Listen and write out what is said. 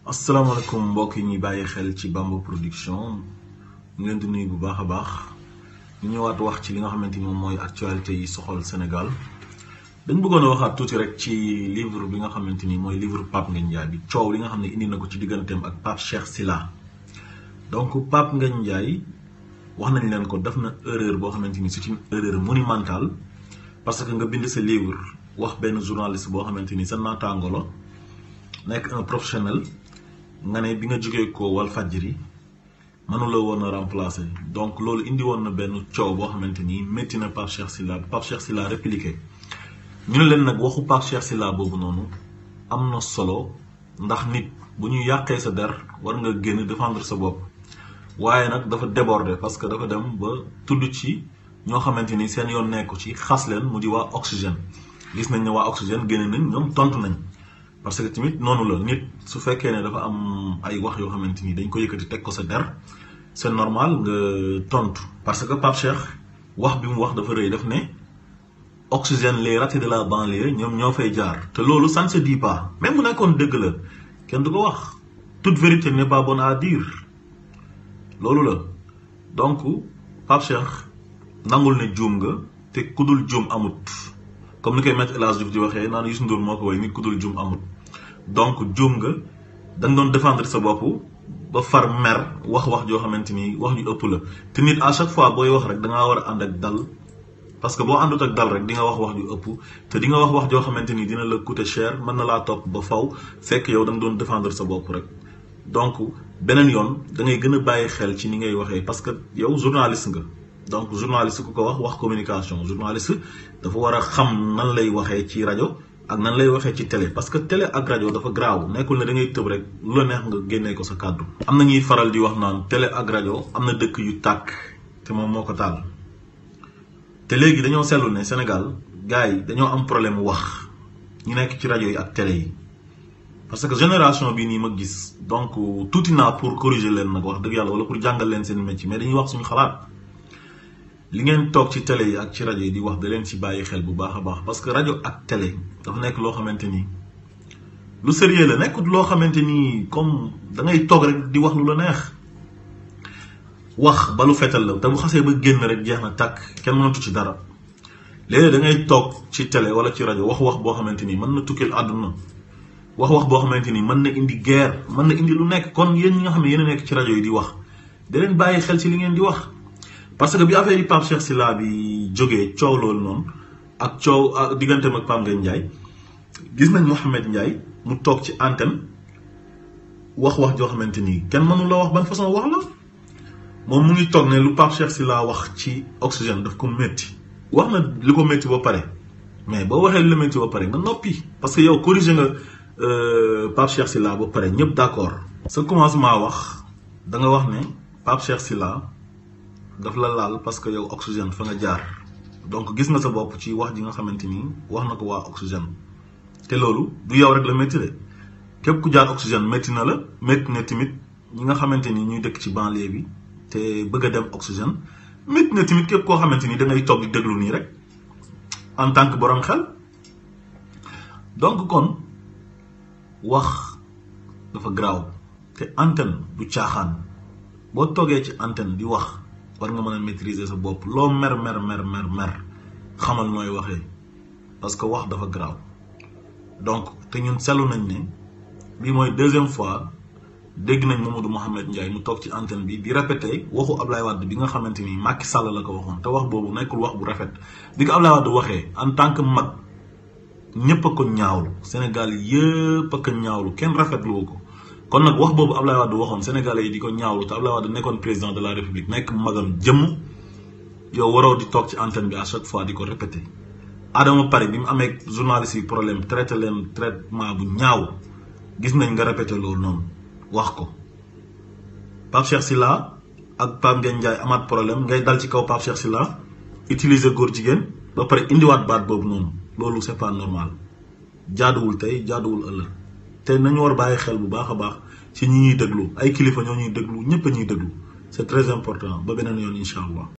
asalaamaaleykum mbokk yi ñuy bàyyi xel ci Bamba production ñu leen di nuyu bu baax a baax ñu ñëwaat wax ci li nga xamante ni moom mooy actualité yi soxal Sénégal dañ bëggoon a waxaat tuuti rek ci livre bi nga xamante ni mooy livre Pape Ngagne Ndiaye bi coow li nga xam ne indi na ko ci digganteem ak Pape Cheikh Sylla donc Pape Ngagne Ndiaye wax nañ leen ko def na erreur boo xamante ni c'est une erreur monumentale parce que nga bind sa livre wax benn journaliste boo xamante ni sa naataango la nekk un professionnel nga ne bi nga jógee ko wal fajri mënula woon a remplacer donc loolu indi woon na benn coow boo xamante ni métti na Pape Cheikh Sylla Pape Cheikh Sylla répliqué ñu ne leen nag waxu Pape Cheikh Sylla boobu noonu am na solo ndax nit bu ñu yàqee sa der war nga génn défendre sa bopp waaye nag dafa déborder parce que dafa dem ba tudd ci ñoo xamante ni seen yoon nekku ci xas leen mu di waa oxygène gis nañ ne waa oxygène génne nañ ñoom tontu nañ parce que tamit noonu la nit su fekkee ne dafa am ay wax yoo xamante ni dañ ko yëkkati teg ko sa der c'est normal nga tontu. parce que Pape Cheikh wax bi mu wax dafa rëy daf ne oxygène les ratés de la banlieue ñoom ñoo fay jaar te loolu ça ne se dit pas même bu nekkoon dëgg la kenn du ko wax toute vérité n'est pas bonne à dire loolu la donc Pape Cheikh nangul ne juum nga te kudul juum amut. comme ni koy Maître El Hadji Diouf di waxee naan Youssou Ndour moo ko way nit ku dul juum amul donc juum nga da nga doon défendre sa bopp ba far mer wax wax joo xamante ni wax ju ëpp la te nit à chaque fois booy wax rek da ngaa war a ànd ak dal parce que boo àndut ak dal rek di nga wax wax ju ëpp te di nga wax wax joo xamante ni dina la coûter cher mën na laa topp ba faw fekk yow da nga doon défendre sa bopp rek donc beneen yoon da ngay gën a bàyyi xel ci ni ngay waxee parce que yow journaliste nga. donc journaliste ku ko wax wax communication journaliste dafa war a xam nan lay waxee ci rajo ak nan lay waxee ci télé parce que télé ak rajo dafa graaw nekkul ne da ngay tëb rek lu la neex nga génnee ko sa kàddu. am na ñuy faral di wax naan télé ak rajo am na dëkk yu tàkk te moom moo ko taal te léegi dañoo seetlu ne Sénégal gars yi dañoo am problème wax ñu nekk ci rajo yi ak télé yi parce que génération bii nii ma gis donc tuuti naa pour corriger leen nag wax dëgg yàlla wala pour jàngal leen seen métier mais dañuy wax suñu xalaat. li ngeen toog ci télé yi ak ci rajo yi di wax da leen ci bàyyi xel bu baax a baax parce que rajo ak télé dafa nekk loo xamante ni lu sérieux la nekkut loo xamante ni comme da ngay toog rek di wax lu la neex wax ba lu fetal la te bu xasee ba génn rek jeex na tàkk kenn mënatu ci dara léeg-léeg da ngay toog ci télé wala ci rajo wax wax boo xamante ni mën na tukkil àdduna wax wax boo xamante ni mën na indi guerre mën na indi lu nekk kon yéen ñi nga xam ne yéen a nekk ci rajo yi di wax da leen bàyyi xel ci li ngeen di wax. parce que bi affaire yi Pape Cheikh Sylla bi jógee coow loolu noonu ak coow ak digganteem ak Pape Ngagne Ndiaye gis nañ Mouhamed Ndiaye mu toog ci antenne wax wax joo xamante ni kenn mënu la wax ban façon wax la moom mu ngi toog ne lu Pape Cheikh Sylla wax ci oxygène daf ko métti. wax na li ko métti ba pare mais boo waxee li la métti ba pare nga noppi parce que yow corrigé nga Pape Cheikh Sylla ba pare ñëpp d'accord. sa commencement wax da nga wax ne Pape Cheikh Sylla daf la laal parce que yow oxygène fa nga jaar donc gis nga sa bopp ci wax ji nga xamante ni wax na ko waa oxygène te loolu du yow rek la métti de képp ku jaar oxygène métti na la métti na tamit ñi nga xamante ni ñuy dëkk ci banlieue bi te bëgg a dem oxygène métti na tamit képp koo xamante ni da ngay toog di déglu nii rek en tant que borom xel donc kon wax dafa garaaw te antenne du caaxaan boo toogee ci antenne di wax. war nga mën a maîtriser sa bopp loo mer mer mer mer mer xamal nooy waxee parce que wax dafa garaaw donc te ñun seetlu nañ ne bii mooy deuxième fois dégg nañ Mamadou Mouhamed Ndiaye mu toog ci antenne bi di répété waxu Ablaye Wade bi nga xamante ni Macky Sall la ko waxoon te wax boobu nekkul wax bu rafet bi ko Ablaye Wade waxee en tant que mag ñëpp a ko ñaawlu Sénégal yëpp a ko ñaawlu kenn rafetlu ko. kon nag wax boobu Ablaye Wade waxoon sénégalais yi di ko ñaawlu te Ablaye Wade nekkoon président de la république nekk magam jëmm yow waroo di toog ci antenne bi à chaque fois di ko répété Adama Pare bi mu amee journaliste yi problème traité leen traitement bu ñaaw gis nañ nga répété loolu noonu wax ko Pape Cheikh Sylla ak Pape Ngagne Ndiaye amaat problème ngay dal ci kaw Pape Cheikh Sylla utiliser góor jigéen ba pare indiwaat baat boobu noonu loolu c'est pas normal jaaduwul tey jaaduwul ëllëg te nañu war bàyyi xel bu baax a baax ci ñi ñuy déglu ay kilifa ñoo ñuy déglu ñëpp a ñuy déglu c'est très important ba beneen yoon incha allah.